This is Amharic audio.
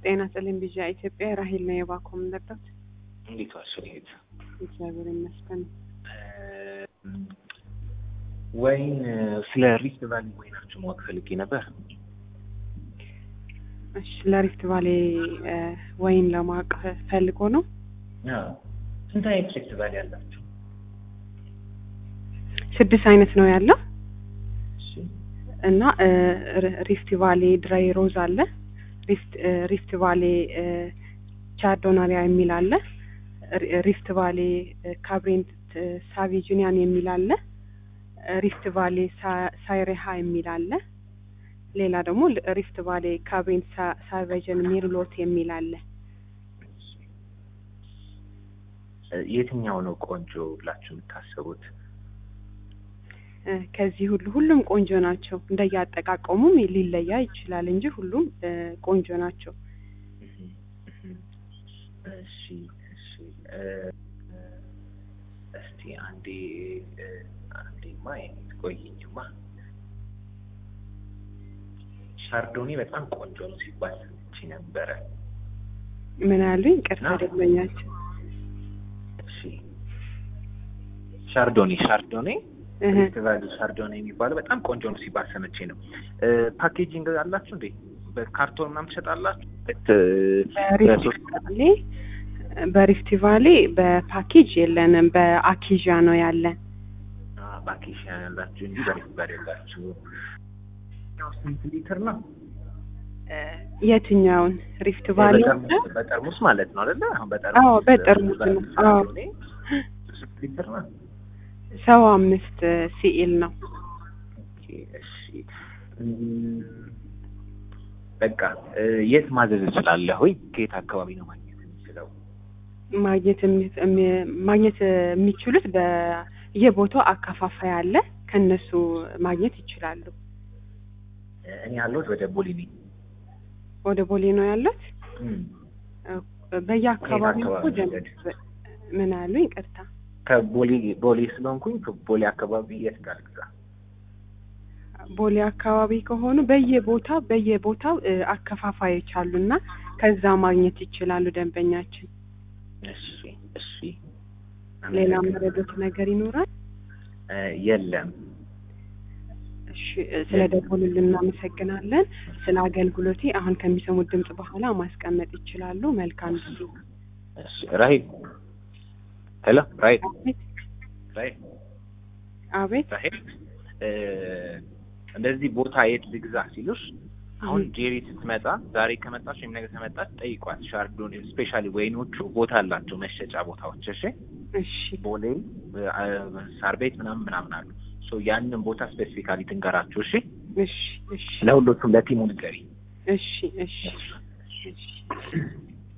ጤና ይስጥልኝ ብዣ ኢትዮጵያ ራሄል ነው የባኮ ምንደርዳት እንዴት ዋልሽ? እህት እግዚአብሔር ይመስገን። ወይን ስለ ሪፍት ቫሊ ወይናችሁ ማወቅ ፈልጌ ነበር። እሺ ለሪፍት ቫሌ ወይን ለማወቅ ፈልጎ ነው። አዎ። ስንት አይነት ሪፍት ቫሊ አላችሁ? ስድስት አይነት ነው ያለው እሺ እና ሪፍት ቫሌ ድራይ ሮዝ አለ፣ ሪፍት ቫሌ ቻርዶናሪያ የሚል አለ፣ ሪፍት ቫሌ ካብሬንት ሳቪጁኒያን የሚል አለ፣ ሪፍት ቫሌ ሳይሬሃ የሚል አለ። ሌላ ደግሞ ሪፍት ቫሌ ካብሬንት ሳቬጀን ሚርሎት የሚል አለ። የትኛው ነው ቆንጆ ብላችሁ የምታስቡት? ከዚህ ሁሉ ሁሉም ቆንጆ ናቸው። እንደያጠቃቀሙም ሊለያ ይችላል እንጂ ሁሉም ቆንጆ ናቸው። እሺ እሺ እስቲ አንዴ አንዴማ የኔት ቆይኝማ ሻርዶኔ በጣም ቆንጆ ነው ሲባል ሰምቼ ነበረ። ምን አሉኝ? ቅርታ ደንበኛቸው። እሺ ሻርዶኔ ሻርዶኔ ፌስቲቫል ሻርዶኔ የሚባለው በጣም ቆንጆ ነው ሲባል ሰምቼ ነው። ፓኬጂንግ አላችሁ እንዴ? በካርቶን ምናምን ትሸጣላችሁ? በሪፍቲቫሌ በሪፍቲቫሌ በፓኬጅ የለንም፣ በአኪዣ ነው ያለን። በአኪዣ ያላችሁ እንጂ በሪፍቲቫል ያላችሁ። ስንት ሊትር ነው? የትኛውን ሪፍት ቫሌ? በጠርሙስ ማለት ነው አይደለ? አሁን አዎ በጠርሙስ ነው። አዎ ስንት ሊትር ነው? ሰባ አምስት ሲኤል ነው። እሺ በቃ የት ማዘዝ እችላለሁ? ከየት አካባቢ ነው ማግኘት የምችለው? ማግኘት ማግኘት የሚችሉት በየቦታው አከፋፋይ አለ፣ ከነሱ ማግኘት ይችላሉ። እኔ ያለሁት ወደ ቦሌ ነኝ። ወደ ቦሌ ነው ያለት። በየአካባቢው እኮ ምን አሉ? ይቅርታ ከቦሌ ቦሌ ስለሆንኩኝ ቦሌ አካባቢ የት ጋር ልግዛ? ቦሌ አካባቢ ከሆኑ በየቦታው በየቦታው አከፋፋዮች አሉና ከዛ ማግኘት ይችላሉ ደንበኛችን። እሺ እሺ። ሌላ መረዶት ነገር ይኖራል? የለም። እሺ ስለ ደወሉልን እናመሰግናለን። ስለ አገልግሎቴ አሁን ከሚሰሙት ድምጽ በኋላ ማስቀመጥ ይችላሉ። መልካም ጊዜ። እሺ ራሂል ሄሎ ራሂል ራሂል አቤት ራሂል እንደዚህ ቦታ የት ልግዛ ሲሉሽ አሁን ጄሪ ስትመጣ ዛሬ ከመጣች ወይም ነገ ከመጣች ጠይቋት። ሻርዶን ስፔሻሊ ወይኖቹ ቦታ አላቸው መሸጫ ቦታዎች። እሺ እሺ ቦሌ፣ ሳር ቤት ምናምን ምናምን አሉ። ሶ ያንን ቦታ ስፔሲፊካሊ ትንገራችሁ። እሺ እሺ እሺ ለሁሎቹም ለቲሙ ንገሪ። እሺ እሺ እሺ